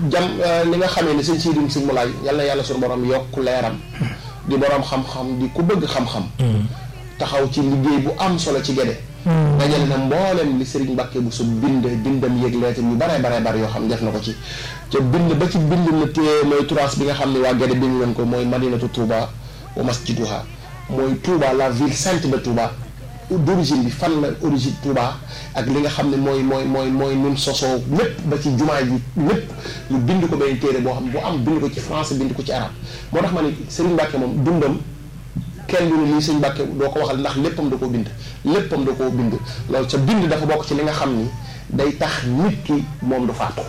jam li nga xamee ni sëñ siidim sëñ mu laay yàlla yàlla suñu borom yokk leeram di borom xam-xam di ku bëgg xam-xam taxaw ci liggéey bu am solo ci Gédé dajale na mboolem li Serigne Mbacke bu su bind bindam yëg leetam yu bare bare bare yoo xam def na ko ci ca bind ba ci bind na téye mooy turaas bi nga xam ne waa Gédé bind nañ ko mooy madinatu Touba wa masjiduha mooy Touba la ville sainte de Touba d'origine bi fan la origine Touba ak li nga xam ne mooy mooy mooy mooy nun sosoo lépp ba ci jumaa ji lépp ñu bind ko benn téere boo xam bu am bind ko ci français bind ko ci arabe moo tax ma ne Serigne Mbacke moom dundam kenn du ne lii sëñ Mbàkke doo ko waxal ndax léppam da koo bind léppam da koo bind loolu sa bind dafa bokk ci li nga xam ni day tax nit ki moom du faatu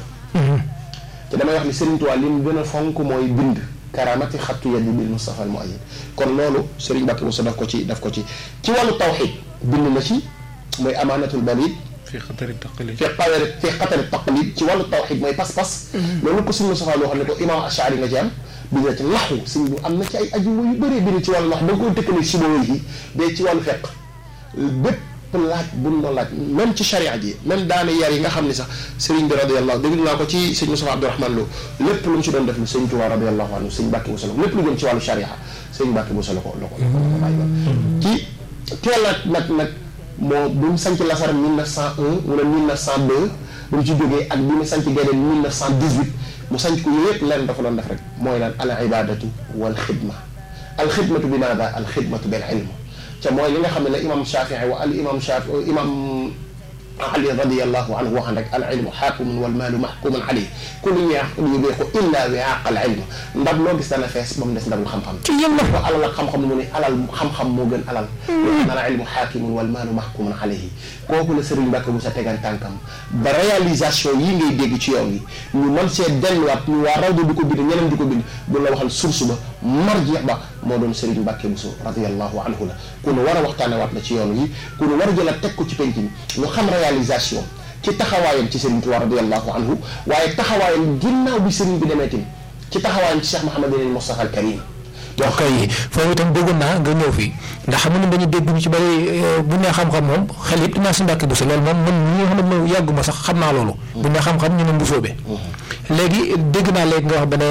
te damay wax ni Sëriñ Tuubaa li mu gën a fonk mooy bind karamati xattu yadi bil Mustafa al Muayyad kon loolu Sëriñ Mbàkke Buso daf ko ci daf ko ci ci wàllu tawxiid bind na ci mooy amaanatul balid fi xatari taqlid fi xatari fi xatari taqlid ci wàllu tawxiid mooy pas-pas loolu ko sëñ Mustafa loo xam ne ko imaam Ashari nga ci am bi nga ci laxu sëñ bu am na ci ay aju yu bëree bëri ci wàllu lax da nga koy tëkkale si boobu yi day ci wàllu fekk bépp laaj buñ doon laaj même ci charia ji même daane yar yi nga xam ni sax sëriñ bi radiallahu dégg naa ko ci sëñ Moussa Abdourahmane Lo lépp lu mu ci doon def lu sëñ Tuubaa radiallahu anhu sëñ Mbàkke bu solo lépp lu jëm ci wàllu charia sëñ Mbàkke bu solo ko la ko la ko bàyyi woon ci teel a nag nag moo bi mu sanc Lasar 1901 wala 1902 bu mu ci jógee ak bi mu sanc Gédé 1918 mu sanc ko yooyu yëpp leen dafa doon def rek mooy lan al ibadatu wal xidma al xidmatu bi maada al xidmatu bil ilm ca mooy li nga xam ne la imam Shafii wa al imam Shafi imam Ali radiallahu anhu waxan rek al ilmu xaakimun wal maalu maxkumun alayhi kullu yubiixu illa wiaaq al ilm ndab loo gis dana fees ba mu des ndabul xam-xam ci yéen ko alal ak xam-xam mu ne alal xam-xam moo gën alal wax al ilmu xaakimun wal maalu maxkumun alayhi kooku la Sëriñ Mbàkke bu sa tegan tànkam ba réalisation yi ngay dégg ci yoon yi ñu mën see delluwaat ñu waa rawdu di ko bind ñeneen di ko bind bu la waxal source ba marjeex ba moo doon Sëriñ Mbàkke bu so radiallahu anhu la ku nu war a waxtaane waat la ci yoon yi ku nu war a jëlaat teg ko ci penc mi ñu xam réalisation ci taxawaayam ci Serigne Touba radiallahu anhu waaye taxawaayam ginnaaw bi Serigne bi demee tamit ci taxawaayam ci Cheikh Mouhamadul Moustapha al Karim ok foofu itam bëggoon naa nga ñëw fii ndax xam nga dañuy dégg ñu ci bëri bu nee xam-xam moom xel yëpp dinaa si Mbàkke Buso loolu moom man ñi nga xam ne moom yàgguma sax xam naa loolu bu nee xam-xam ñu ne mbusoobe léegi dégg naa léegi nga wax ba ne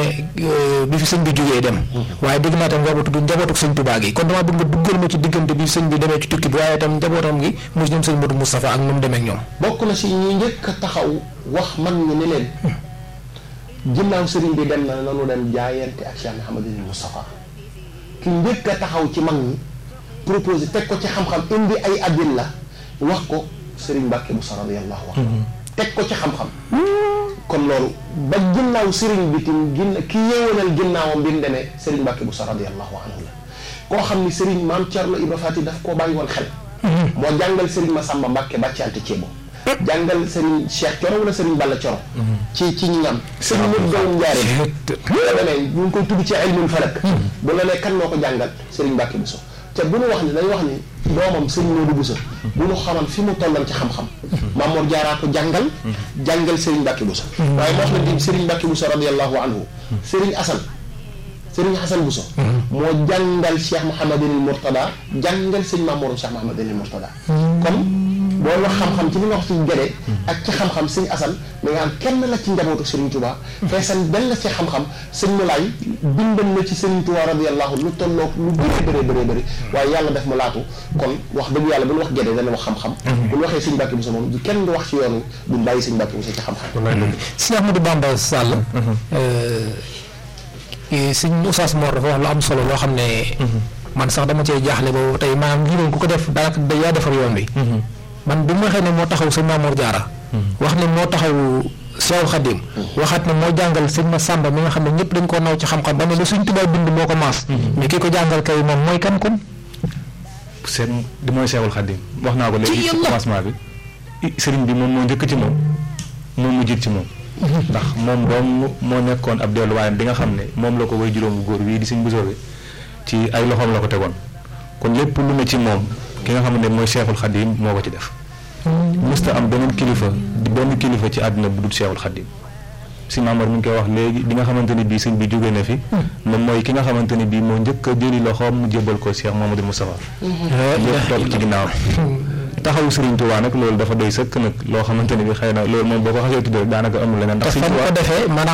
bi fi sëñ bi jógee dem waaye dégg naa tam nga ba tudd njabootuk sëñ Tuubaa gi kon damaa bëgg nga duggal ma ci diggante bi sëñ bi demee ci tukki bi waaye itam njabootam gi mu ñoom sëñ Modou Moustapha ak nu mu demee ak ñoom bokk na si ñi njëkk a taxaw wax man ñi ne leen ginnaaw sëriñ bi dem na nanu dem jaayante ak Cheikh Mouhamadul Moustapha ki njëkk a taxaw ci mag ñi proposé teg ko ci xam-xam indi ay addil la wax ko Serigne Mbacke Moussa radiyallahu anhu teg ko ci xam-xam kon loolu ba ginnaaw Serigne bi tim ginn ki yeewanal ginnaawam bi mu demee Serigne Mbacke Moussa radiyallahu anhu la koo xam ni Serigne maam Thierno Ibra Fati daf koo bàyyi woon xel moo jàngal Serigne Massamba Mbacke bàccante ceebo jàngal Serigne Cheikh Coro wala Serigne Balla Coro ci ci ñi nga am Serigne Modou Dawum Ndiarène la demee ñu ngi koy tudd ci ilmul falak bu la nee kan moo ko jàngal Serigne Mbacke Bousso te bu ñu wax ni dañu wax ni doomam Serigne Modou Bousso bu ñu xaman fi mu tolloon ci xam-xam Mamour Diarra ko jàngal jàngal Serigne Mbacke Bousso waaye moo wax na di Serigne Mbacke Bousso radiallahu anhu Serigne Assane Serigne Assane Bousso moo jàngal Cheikh Mouhamadul Mourtada jàngal Serigne Mamour Cheikh Mouhamadul Mourtada kon boo wax xam-xam ci li nga wax ci Gédé ak ci xam-xam sëñ Assane mi nga am kenn la ci njabootu Serigne Touba feesan benn la ci xam-xam sëñ Moulay bindal na ci Serigne Touba radiyallahu lu tolloog lu bëree bëree bëree bëri waaye yàlla def mu laatu kon wax dëgg yàlla bu ñu wax Gédé dana wax xam-xam bu ñu waxee sëñ Mbacke Bousso moom kenn du wax ci yoonu duñ bàyyi sëñ Mbacke Bousso ci xam-xam sëñ Ahmadou Bamba Sall sëñ Oustaz Mor dafa wax lu am solo loo xam ne man sax dama cee jaaxle boobu tey maanaam lii moom ku ko def daanaka da yaa defar yoon bi man bi ma waxee ne moo taxaw sëñ Mamour Diarra wax ne moo taxaw Seexul Xadim waxaat ne moo jàngal sëñ ma Sàmba mi nga xam ne ñëpp dañ koo naw ci xam-xam ba ne lu suñ tubaab bind moo ko maas mais ki ko jàngal kay moom mooy kan kon seen di mooy Seexul Xadim wax naa ko léegi ci commencement bi sëriñ bi moom moo njëkk ci moom moom mu jiit ci moom ndax moom doom moo nekkoon ab delluwaayam bi nga xam ne moom la ko way juróom bu góor wii di sëñ Bousso bi ci ay loxoom la ko tegoon kon lépp lu ne ci moom ki nga xam ne mooy Seexul Xadim moo ko ci def mësta am beneen kilifa di benn kilifa ci àdduna bu dul Seexul Xadim si Maamar mi ngi koy wax léegi di nga xamante ne bii sëñ bi jóge na fi moom mooy ki nga xamante ne bii moo njëkk a jëli loxoom mu jébal ko Cheikh Mamadou Moustapha lépp topp ci ginnaaw taxawu Serigne Touba nag loolu dafa doy sëkk nag loo xamante ne bi xëy na loolu moom boo ko xasee tuddee daanaka amul leneen ndax ko defee